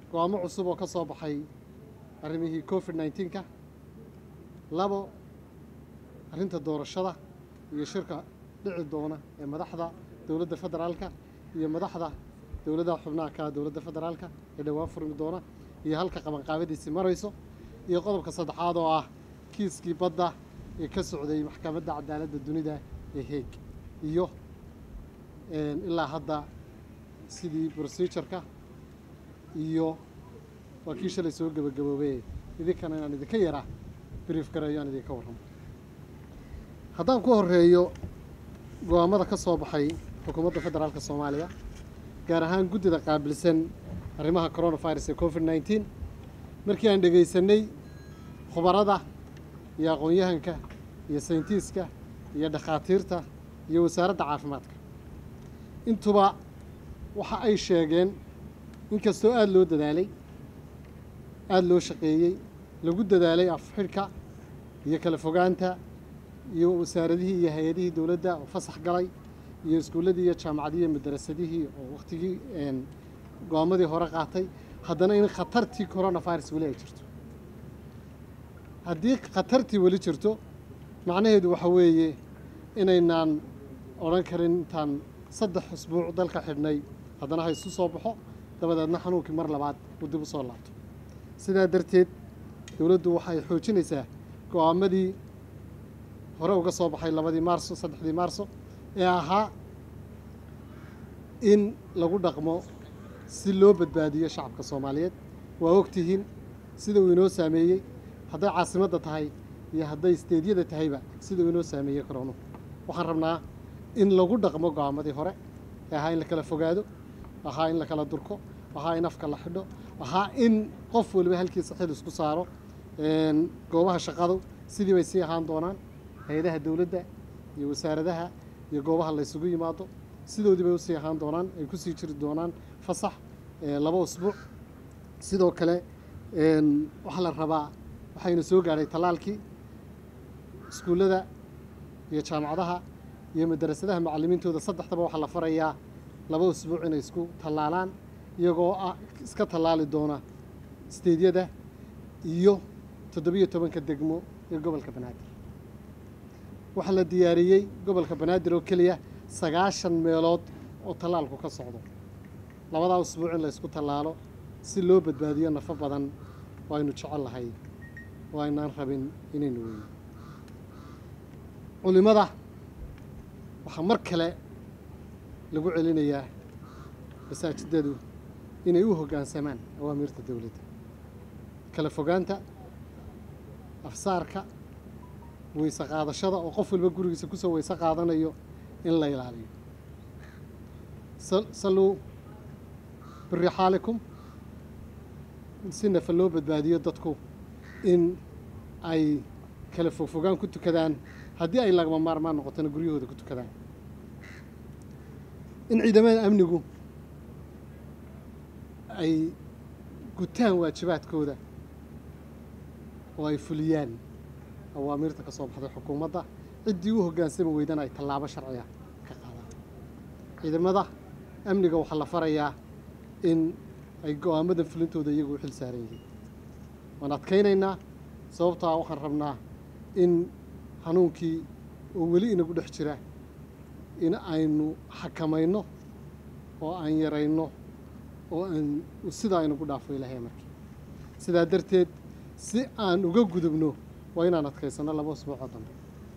go-aamo cusub oo ka soo baxay arrimihii covid nneteen-ka labo arrinta doorashada iyo shirka dhici doona ee madaxda dowladda federaalka iyo madaxda dowladaha xubnaha ka dowladda federaalka ee dhowaan furmi doona iyo halka qabanqaabadiisii marayso iyo qodobka saddexaad oo ah kiiskii badda ee ka socday maxkamadda cadaaladda dunida ee heeg iyo ilaa hadda sidii procedureka iyo waa kii shalay soo gebagaboobey idinkana inaan idinka yaraa brief gareeyo aan idinka warramo haddaan ku horeeyo go-aamada ka soo baxay xukuumadda federaalka soomaaliya gaar ahaan guddida qaabilsan arrimaha coronavirus ee covid nneteen markii aan dhegaysanay khubarada iyo aqoon-yahanka iyo sayintiiska iyo dhakhaatiirta iyo wasaaradda caafimaadka intuba waxa ay sheegeen inkastoo aada loo dadaalay aada loo shaqeeyey lagu dadaalay afxidhka iyo kala fogaanta iyo wasaaradihii iyo hay-adihii dowladda oo fasax galay iyo iskuulladii iyo jaamacadihii iyo madarasadihii oo wakhtigii go-aamadii hore qaatay haddana in khatartii coronavirus weli ay jirto haddii khatartii weli jirto macnaheedu waxa weeye inaynaan odhan karin intaan saddex usbuuc dalka xidhnay haddana ha isu soo baxo dabadeedna xanuunkii mar labaad uu dib u soo laabto sidaa darteed dowladdu waxay xoojinaysaa go-aamadii hore uga soo baxay labadii maarso saddexdii maarso ee ahaa in lagu dhaqmo si loo badbaadiyo shacabka soomaaliyeed waa ogtihiin sida uu inoo saameeyey hadday caasimadda tahay iyo hadday isteedyada tahayba sida uu inoo saameeyey koronu waxaan rabnaa in lagu dhaqmo go-aamadii hore ee ahaa in la kala fogaado ahaa in la kala durko ahaa in afka la xidho ahaa in qof waliba halkiisa xil isku saaro goobaha shaqadu sidii bay sii ahaan doonaan hay-adaha dowladda iyo wasaaradaha iyo goobaha la ysugu yimaado sidoodii bay usii ahaan doonaan ay kusii jiri doonaan fasax laba usbuuc sidoo kale waxaa la rabaa waxaynu soo gaadhay tallaalkii iskuullada iyo jaamacadaha iyo madarasadaha macallimiintooda saddexdaba waxaa la farayaa laba usbuuc inay isku tallaalaan iyagoo ah iska tallaali doona isteedyada iyo toddobiyo tobanka degmo ee gobolka banaadir waxaa la diyaariyey gobolka banaadir oo keliya sagaashan meelood oo tallaalku ka socdo labadaa usbuuc in la ysku tallaalo si loo badbaadiyo nafo badan oo aynu jecel lahay oo aynaan rabin inaynu weyno culimada waxaa mar kale lagu celinayaa masaajidadu inay u hoggaansamaan awaamiirta dowladda kala fogaanta afsaarka weyse qaadashada oo qof walba gurigiisa kusoo weyse qaadanayo in la ilaaliyo salluu birixaalikum si nafa loo badbaadiyo dadku in ay kala fogfogaan ku tukadaan haddii ay lagama maarmaan noqotona guryahooda ku tukadaan in ciidamada amnigu ay gutaan waajibaadkooda oo ay fuliyaan awaamiirta ka soo baxday xukuumadda ciddii u hoggaansami weydana ay tallaabo sharciga ka qaadaan ciidamada amniga waxaa la farayaa in ay go-aamadan fulintooda iyagu u xil saaran yihiin waan adkaynaynaa sababtaa waxaan rabnaa in xanuunkii oo weli inagu dhex jira in aynu xakamayno oo aan yarayno oo aan sidaa inagu dhaafo ilaahay markii sidaa darteed si aan uga gudubno waa inaan adkaysano laba usbuucoo dambe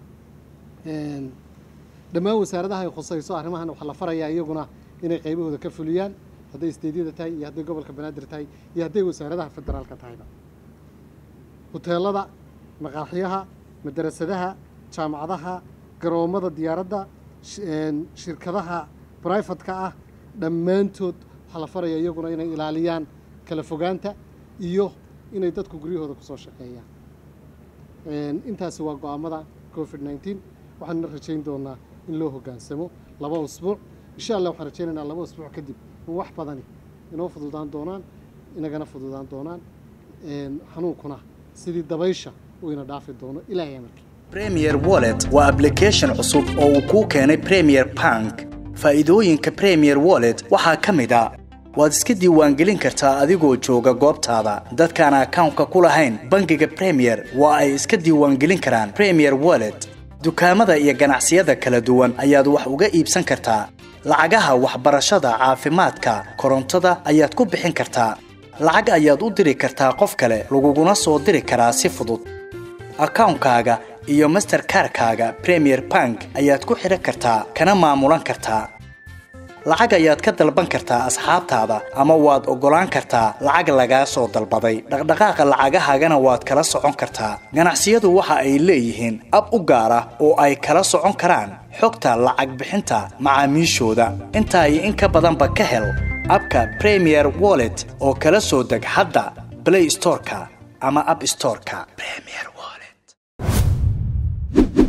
dhammaan wasaaradaha ay khusayso arrimahan waxaa la farayaa iyaguna inay qaybahooda ka fuliyaan hadday isteedyada tahay iyo hadday gobolka banaadir tahay iyo hadday wasaaradaha federaalka tahayba huteelada maqaaxyaha madarasadaha jaamacadaha garoommada diyaaradda shirkadaha brifatka ah dhammaantood waxaa la faraya iyaguna inay ilaaliyaan kala fogaanta iyo inay dadku guryahooda kusoo shaqeeyaan intaasi waa go-aamada covid nneteen waxaanna rajayn doonaa in loo hoggaansamo laba usbuuc insha allah waxaan rajaynaynaa laba usbuuc kadib in wax badani inoo fududaan doonaan inagana fududaan doonaan xanuunkuna sidii dabaysha uu ina dhaafi doono ilaahay amarkii premier wallet waa application cusub oo uu kuu keenay premier bank faa'iidooyinka premier wallet waxaa ka mid a waad iska diiwaangelin kartaa adigoo jooga goobtaada dadkaan akawnka ku lahayn bangiga premier waa ay iska diiwaangelin karaan premier wallet dukaamada iyo ganacsiyada kala duwan ayaad wax uga iibsan kartaa lacagaha waxbarashada caafimaadka korontada ayaad ku bixin kartaa lacag ayaad u diri kartaa qof kale laguguna soo diri karaa si fudud akawnkaaga iyo masterkarkaaga premier bank ayaad ku xidhan kartaa kana maamulan kartaa lacag ayaad ka dalban kartaa asxaabtaada ama waad oggolaan kartaa lacag lagaa soo dalbaday dhaqdhaqaaqa lacagahaagana waad kala socon kartaa ganacsiyadu waxa ay leeyihiin ab u gaar ah oo ay kala socon karaan xogta lacag bixinta macaamiishooda intaa iyo in ka badanba ka hel abka premier wallet oo kala soo deg hadda blay storeka ama ab storeka